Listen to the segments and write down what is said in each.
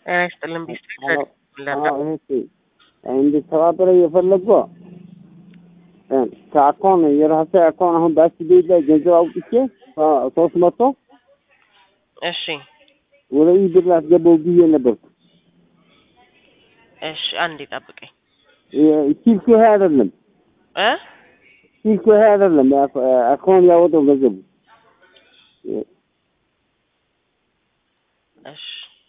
ጤና ይስጥልን ቢስትሪት አዎ፣ ለና አዎ፣ እህቴ እንድተባበረ የፈለግኩ ከአካውን የራሴ አካውን አሁን በአስቤት ላይ ገንዘብ አውጥቼ ሶስት መቶ እሺ ወደ ኢ ብር ላስገባው ብዬ ነበርኩ። እሺ አንዴ ጠብቀኝ ስልኩ ይሄ አይደለም፣ እ ስልኩ ይሄ አይደለም። አካውን ያወጣው ገንዘቡ እሺ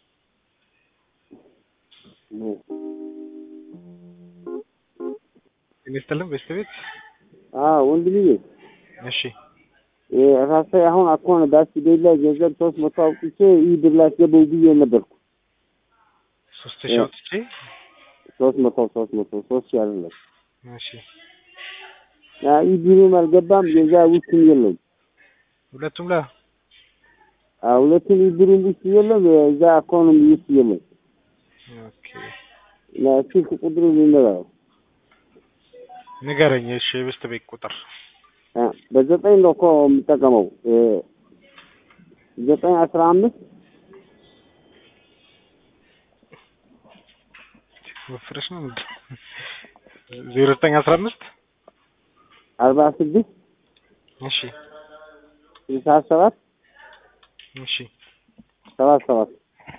ይመስልም በስተ ቤት አዎ ወንድምዬ እሺ ራሴ አሁን አካውን በአስቤት ላይ ገንዘብ ሶስት መቶ አውጥቼ ኢ ብር ላስገባው ብዬ ነበርኩ። ሶስት ሺህ አውጥቼ ሶስት መቶ ሶስት መቶ ሶስት ሺህ አይደለም። እሺ ኢ ብሩም አልገባም፣ ገዛ ውስጥም የለም። ሁለቱም ላይ ሁለቱም ኢ ብሩም ውስጥ የለም፣ እዛ አካውንም ውስጥ የለም። ኦኬ ስልክ ቁጥሩ ልንገረው ንገረኝ። እሺ የበስተ ቤት ቁጥር በዘጠኝ ነው እኮ የምጠቀመው ዘጠኝ አስራ አምስት ወፍረሽ ነው ምንድን ዜሮ ዘጠኝ አስራ አምስት አርባ ስድስት እሺ ስልሳ ሰባት እሺ ሰባት ሰባት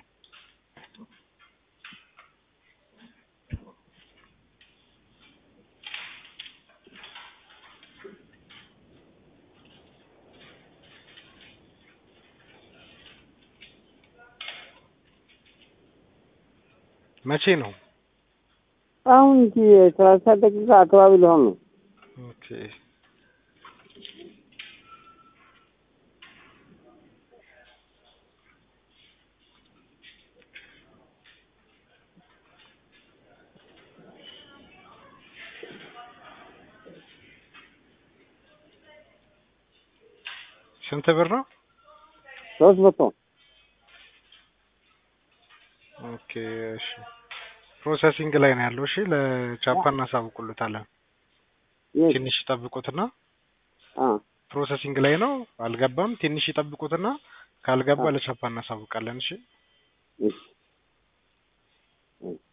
መቼ ነው? አሁን እንጂ ሰላሳ ደቂቃ አካባቢ ሊሆን ነው። ኦኬ ስንት ብር ነው? ሶስት መቶ ኦኬ እሺ ፕሮሰሲንግ ላይ ነው ያለው። እሺ ለቻፓ እናሳውቁልታለን። የት? ትንሽ ይጠብቁትና አ ፕሮሰሲንግ ላይ ነው አልገባም። ትንሽ ይጠብቁትና ካልገባ አ። ለቻፓ እናሳውቃለን። እሺ እሺ እሺ